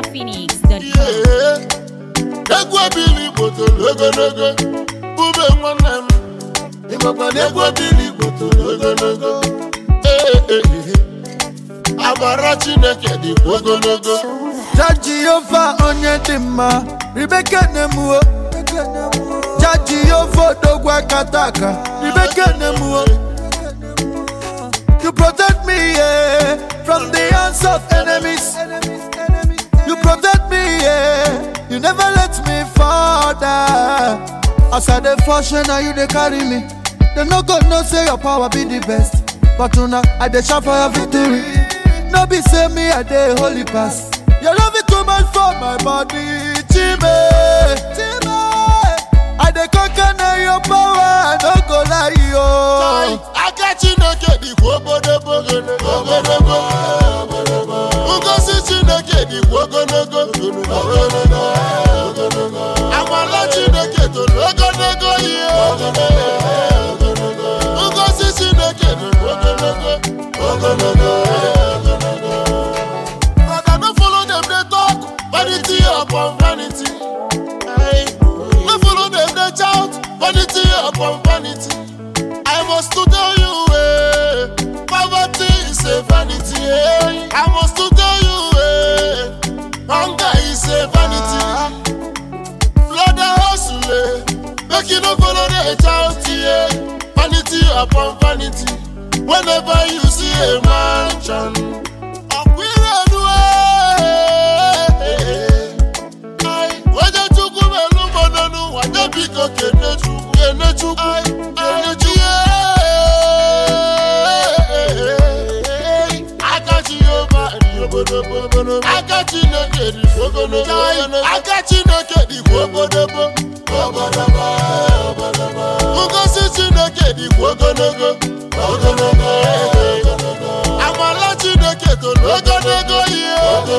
NinjaPhoenix.com. Ee, egwu ebili Igbo toro ogologo bube nwanne m ịmakwa na egwu ebili Igbo toro ogologo Ee, ee, ee. amara Chineke dịkwa ogologo Ja Jehova onye dị mma ribeke nemuo Ja Jehova odogwa kataka ribeke nemuo You protect me yeah, from the hands of enemies You protect me yeah, you never let me fall down As I dey function now you dey carry me They no go know say your power be the best But una I dey shout for your victory No be say me I dey holy pass Your love is too much for my body Chime Chime I dey conquer na your power I no go lie yo aka Chineke dịkwa obodobo obodobo ngozi Chineke dịkwa ogologo ogologo amala Chineke toro ogologo ihe ngozi Chineke dịkwa ogologo ogologo But I no follow them dey talk vanity upon vanity no follow them dey shout vanity upon vanity I must to tell you, eh, poverty is a vanity. Eh. I must to tell you, eh, hunger is a vanity. Blood and hustle, eh, make you no follow the child, eh. Vanity upon vanity. Whenever you see a mansion, akwirenu, eh, Ai, onye chukwu melu mmanụ nwaje biko kene chukwu kene chukwu kene chukwu aka Jehova dị obodobo aka Chineke dị ogologo aka Chineke dịkwa obodobo obodobo ngozi Chineke dịkwa ogologo ogologo amala Chineke toro ogologo ihe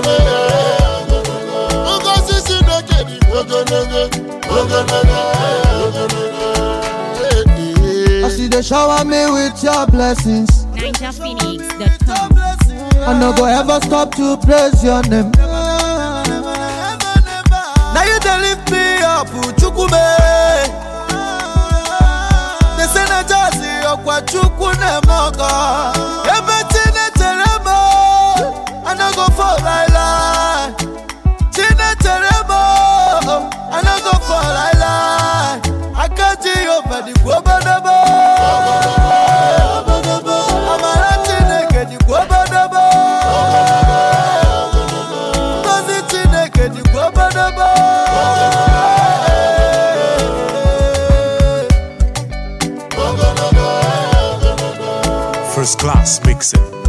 ngozi Chineke dịkwa ogologo ogologo As you dey shower me with your blessings NinjaPhoenix.com. I no go ever stop to praise your name. Now you dey lift me up, Chukwume. They say na jazzy ọkwa Chukwu na-eme Ebe Chinechere m, I no go fall like lie. Chinechere m, I no go fall like lie. Aka Jehova dịkwa obodobo. Amara Chineke dịkwa obodobo. Ngozi Chineke dịkwa obodobo. First class mixing.